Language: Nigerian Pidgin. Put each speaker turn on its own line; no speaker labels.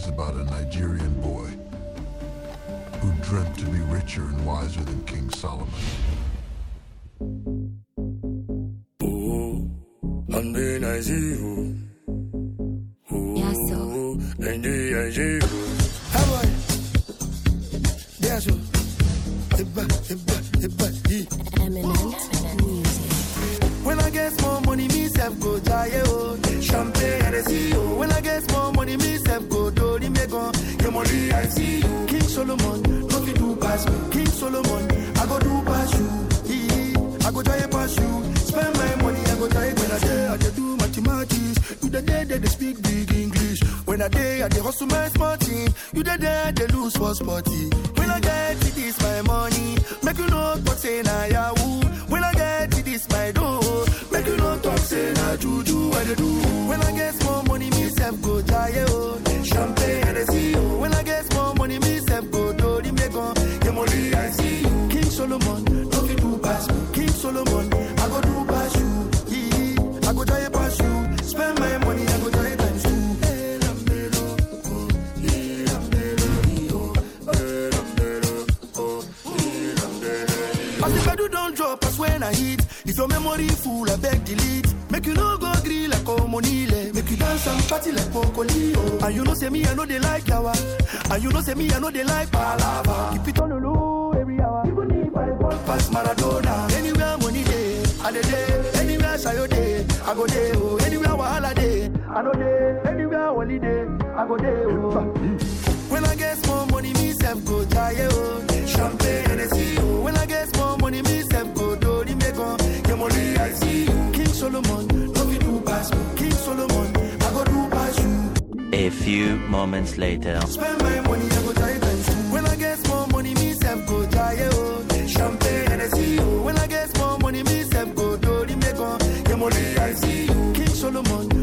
stories about a Nigerian boy who dreamt to be richer and wiser than King Solomon.
I'm being I see you.
Yeah, so.
And I see you. How are you? Yeah, so. Eba, eba, eba, ee.
Eminent music.
When I get small money, me self go jaye oh. Champagne and see oh. When I get small money, me self go do the megon. Your money I see you. King Solomon, no fit do pass me. King Solomon, I go do pass you. Ee, I go jaye pass you. Spend my money, I go jaye when I day I dey do mathematics. You the day they dey speak big English. When I day I dey hustle my small team. You the day they lose for sporty. When I get it, this my money. Make you know talk say na yahoo. When I get it, this my dough. Make you know talk say na juju. What they do? When I get small money, me self go jaye oh. Champagne and see oh. When I get small money, me self go do the megon. Your money I see you. King Solomon, no fit do pass me. King Solomon, I go do pass you. Ee, I go jaye pass you. Spend my money, I go jaye times two. Eh, lambelo, oh, eh, lambelo, oh, eh, lambelo, oh, eh, lambelo. As the pedal don't drop, as when I hit. If your memory full, I beg delete. Make you no go grill like Omonile. Make you dance and party like Pocolio. And you know say me, I know they like yawa. And you know say me, I know they like palava. Keep it on the low every hour. Even if I walk past Maradona. Anywhere money day, I dey day. Anywhere Sayo day, I go day. Oh, anywhere Wahala day, I know day. Anywhere holiday, I go day. Oh. When I get small money, me self go jaye oh. Champagne and see oh. When I get small money, me self go do the megon. Your money I see you. King Solomon, no fit do pass me. King Solomon, I go do pass you.
A few moments later.
Spend my money, I go try times two. When I get small money, me self go jaye oh. Champagne and see oh. When I get small money, me self go do the megon. Your money I see you. King Solomon,